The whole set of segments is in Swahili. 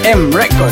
M Record.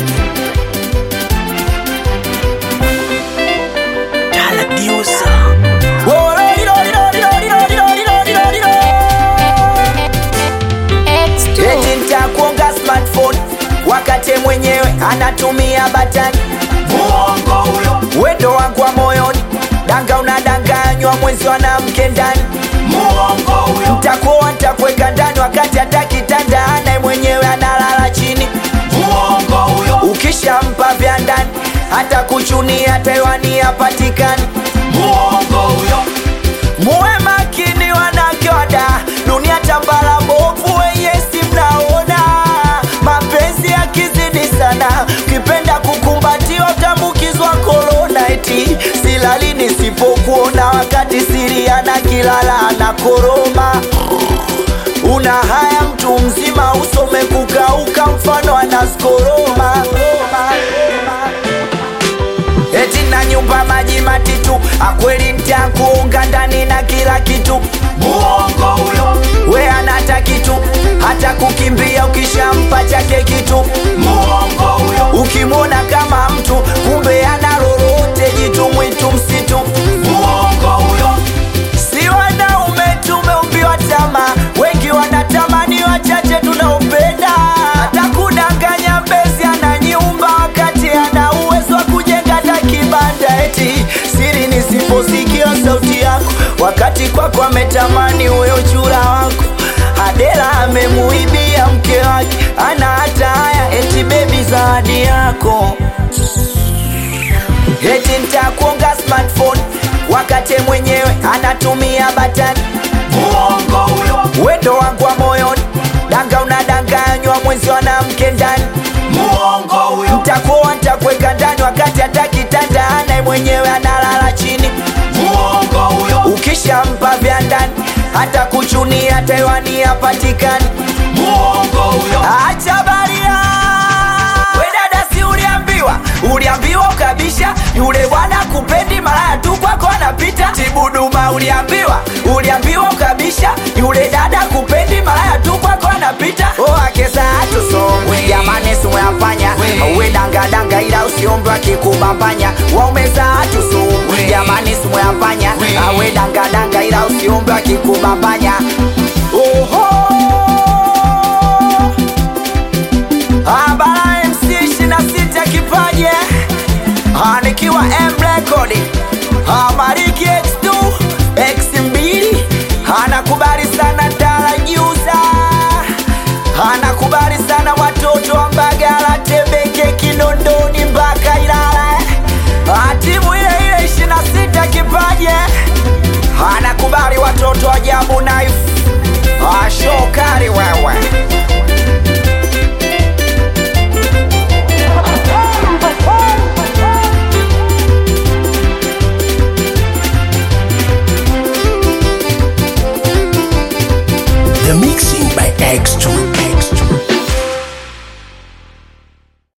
Eti nitakuonga smartphone wakati mwenyewe anatumia batani. Muongo huyo, wendo wangu wa moyoni, danga unadanganywa, mwenzi mwanamke ndani. Muongo huyo, nitakuoa nitakuweka ndani wakati hata kitanda anaye mwenyewe analala chini. Muongo huyo, ukishampa vya ndani hata kuchunia taiwani hapatikani. Muongo huyo, muwe makini wanawake wada, dunia tambala bovu, wenye si mnaona mapenzi yakizidi sana, ukipenda kukumbatiwa utambukizwa korona. Eti silali nisipokuona, wakati siri ana kilala na koroma una haya mtu mzima, usome kukauka, mfano anaskoroma eti na nyumba maji matitu, akweli ntakuunga ndani na kila kitu. Muongo huyo, we anata kitu, hata kukimbia ukishampa chake kitu. Muongo huyo, ukimwona kama mtu, kumbe ana lolote, jitu mwitu msitu. Muongo huyo, si wanaume tumeumbiwa tamaa, wengi wanatamani, wachache tunaopenda. Hata kudanganya mbezi ana nyumba, wakati ana uwezo wa kujenga hata kibanda. Eti siri nisiposikia sauti yako, wakati kwako ametamani huyo chura wako. Adela amemuibia mke wake, ana hata haya, eti bebi zawadi yako eti nitakuonga smartphone wakati mwenyewe anatumia batani. Muongo huyo, wendo wangu wa moyoni, danga unadanganywa, mwenzi mwanamke ndani. Muongo huyo, nitakuoa nitakuweka ndani wakati hata kitanda anaye mwenyewe analala chini. Muongo huyo, ukishampa vya ndani hata kuchunia taiwani hapatikani. Muongo huyo, acha baria we dada, si uliambiwa, uliambiwa ukabisha, yule bwana kupendi, malaya tu kwako anapita. Tibuduma uliambiwa, uliambiwa ukabisha, yule dada kupendi, malaya tu kwako anapita. Oh, akesa atusongwe jamani, simuyafanya we dangadanga, ila usiombe akikubambanya. Waumeza atusongwe jamani, simuyafanya we dangadanga, ila usiombe akikubambanya. Oho Abara MC 26 kipaje Ah, nikiwa M Record Ah, Mariki X2 X2 anakubali sana Dala Juza anakubali sana watoto wa Mbagala Temeke Kinondoni mpaka Ilala Ah, timu ile ile 26 kipaje anakubali watoto wa Jambu Knife Ah, shokari wewe The mixing by X